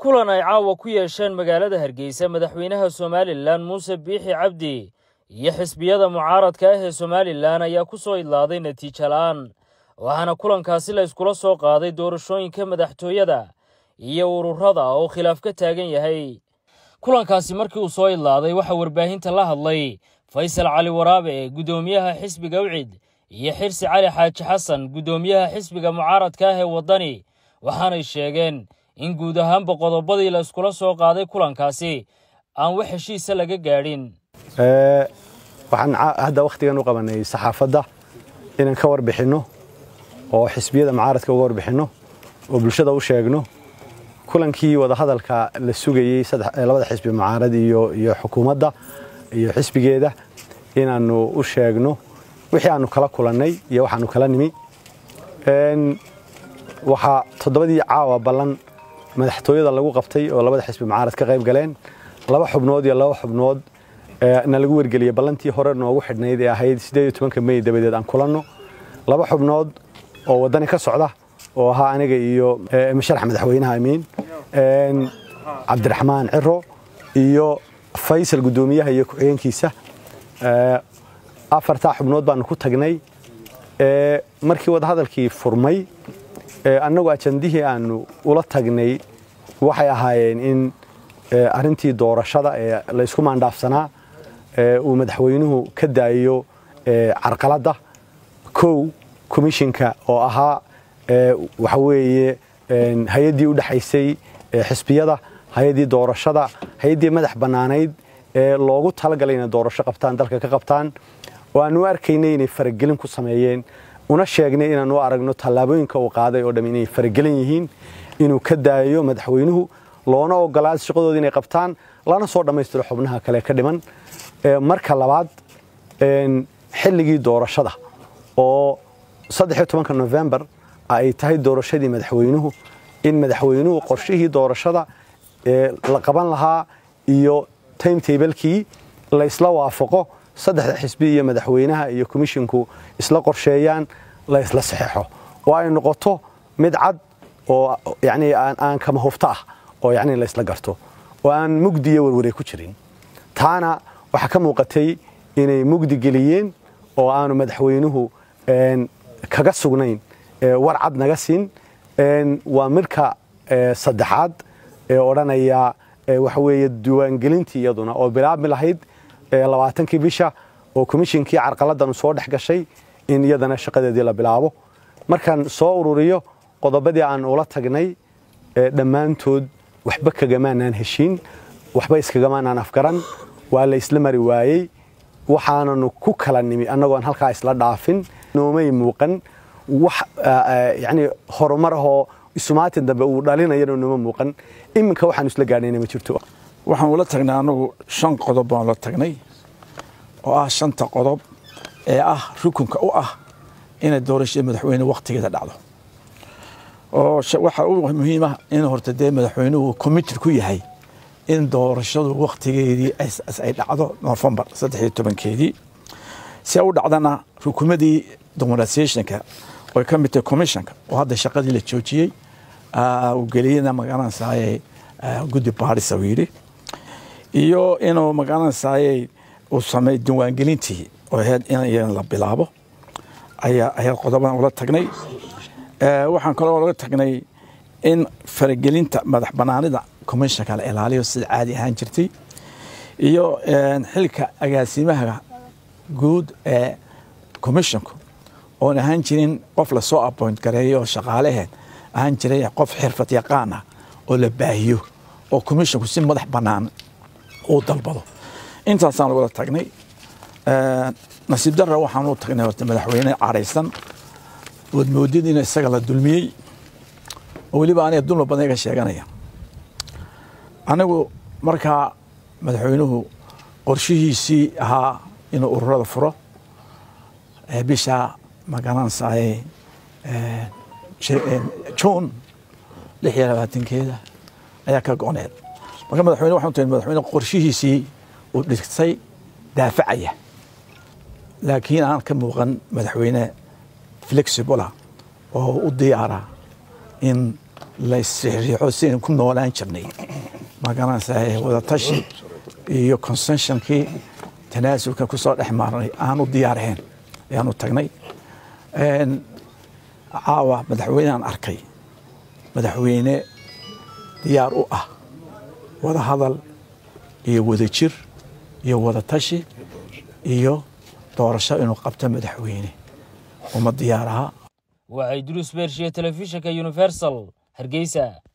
kulan ay caawa ku yeesheen magaalada hargeysa madaxweynaha somalilan muuse biixi cabdi iyo xisbiyada mucaaradka ah ee somalilan ayaa ku soo idlaaday natiijo la'aan waxaana kulankaasi la yskula soo qaaday doorashooyinka madaxtooyada iyo ururada oo khilaaf ka taagan yahay kulankaasi markii uu soo idlaaday waxaa warbaahinta la hadlay faysal cali waraabe guddoomiyaha xisbiga wcid iyo xirsi cali xaaji xasan guddoomiyaha xisbiga mucaaradka ah ee waddani waxaanay sheegeen in guud ahaanba qodobadii la iskula soo qaaday kulankaasi aan wax heshiisa laga gaadhin waxaan hadda wakhtigan u qabanay saxaafadda inaan ka warbixinno oo xisbiyada mucaaradka uga warbixinno oo bulshada u sheegno kulankii wadahadalka la sugayey labada xisbi mucaarad iyo xukuumadda iyo xisbigeeda inaannu u sheegno wixii aanu kala kulannay iyo waxaanu kala nimi waxaa toddobadii caawa ballan madaxtooyada lagu qabtay oo labada xisbi mucaarad ka qayb galeen laba xubnood iyo laba xubnood na lagu wargeliyey ballantii hore noogu xidhnayd ee ahayd siddeed iyo tobanka mey dabadeed aan kulanno laba xubnood oo waddani ka socda oo ahaa aniga iyo masharax madaxweynaha amiin cabdiraxmaan ciro iyo faysal guddoomiyaha iyo ku-xigeenkiisa afartaa xubnood baanu ku tagnay markii wadahadalkii furmay annagu ajandihii aanu ula tagnay waxay ahaayeen in arrintii doorashada ee laysku maandhaafsanaa uu madaxweynuhu ka daayo carqaladda kow komishinka oo ahaa waxa weeye hay-addii u dhexaysay xisbiyada hay-addii doorashada hay-addii madax bannaanayd ee loogu talagalay inay doorasho qabtaan dalka ka qabtaan oo aanu u arkaynay inay faragelin ku sameeyeen una sheegnay inaanu aragno tallaabooyinka uu qaaday oo dham inay faragelin yihiin inuu ka daayo madaxweynuhu loona ogolaado shaqadooda inay qabtaan lana soo dhammaystiro xubnaha kale ka dhiman marka labaad xilligii doorashada oo saddexiyo tobanka nofembar ay tahay doorashadii madaxweynuhu in madaxweynuhu qorshihii doorashada la qaban lahaa iyo timetablekii la isla waafaqo saddexda xisbi iyo madaxweynaha iyo komishinku isla qorsheeyaan la isla saxeexo oo ay noqoto mid cad oo yani aan kama hufto ah oo yani la isla garto oo aan mugdi iyo warwaray ku jirin taana waxaa ka muuqatay inay mugdi geliyeen oo aanu madaxweynuhu kaga sugnayn war cad naga siin waa midka saddexaad ee odhanaya waxa weeye diiwaangelintii iyaduna oo bilaabmi lahayd labaatankii bisha oo komishinkii carqaladanu soo dhex gashay in iyadana shaqadeedii la bilaabo markaan soo ururiyo qodobadii aan ula tagnay dhammaantood waxba kagamaanaan heshiin waxba iskagamaanaan afgaran waa la isla mari waayey waxaananu ku kala nimi annagoon halkaa isla dhaafin noomay muuqan wax yani horumar ahoo isumaatin dambe uu dhalinayana nooma muuqan iminka waxaanu isla gaadhayna ma jirto waxaan ula tagnay annagu shan qodob baan ula tagnay oo ah shanta qodob ee ah rukunka u ah inay doorashada madaxweyne wakhtigeeda dhacdo oo waxaa u muhiima in horta dee madaxweynuhu committed ku yahay in doorashadu wakhtigeedii ay dhacdo nofembar saddex iyo tobankeedii si u dhacdana rukumadii dominatiationka oy ka mid tahay commissionka oo hadda shaqadii la joojiyey uu geliyena magaranaysaayey guddi baadhisa uu yidhi iyo inuu magaranaysaayey uu sameey diiwaangelintii oo ahayd in la bilaabo ayaa ayaa qodobadan ula tagnay waxaan kaloo laga tagnay in faragelinta madax banaanida commissionka la ilaaliyo sida caadi ahaan jirtay iyo xilka agaasimaha guud ee commissionku oon ahaan jirin qof lasoo appoint gareeyo oo shaqaaleheen ahaan jiray qof xirfad yaqaan ah oo la baahiyo oo commissionku si madax bannaan uu dalbado intaasaan lagula tagnay nasiib darra waxaan u tagnay horta madaxweyne cadhaysan ood moodid in isaga la dulmiyey oo weliba aniga dulma badan iga sheeganaya anigu markaa madaxweynuhu qorshihiisii ahaa inuu ururada furo bisha magaranaysaay juun lix iyo labaatankeeda ayaa ka go-need marka madaxweyne waxaan tahay madaxweyne qorshihiisii uu dhigtay daafacaya laakiin aan ka muuqan madaxweyne flexibla oo u diyaara in laysriixo sidaynu ku noolaan jirnay magaranaysaa wadatashi iyo consensionkii tanaasulka ku soo dhex maarnay aanu diyaarahayn ayaanu tagnay caawa madaxweyneaan arkay madaxweyne diyaar u ah wada hadal iyo wada jir iyo wada tashi iyo doorasho inuu qabto madaxweyne uma diyaar aha waxay duruus beershiye telefishinka universal hargeysa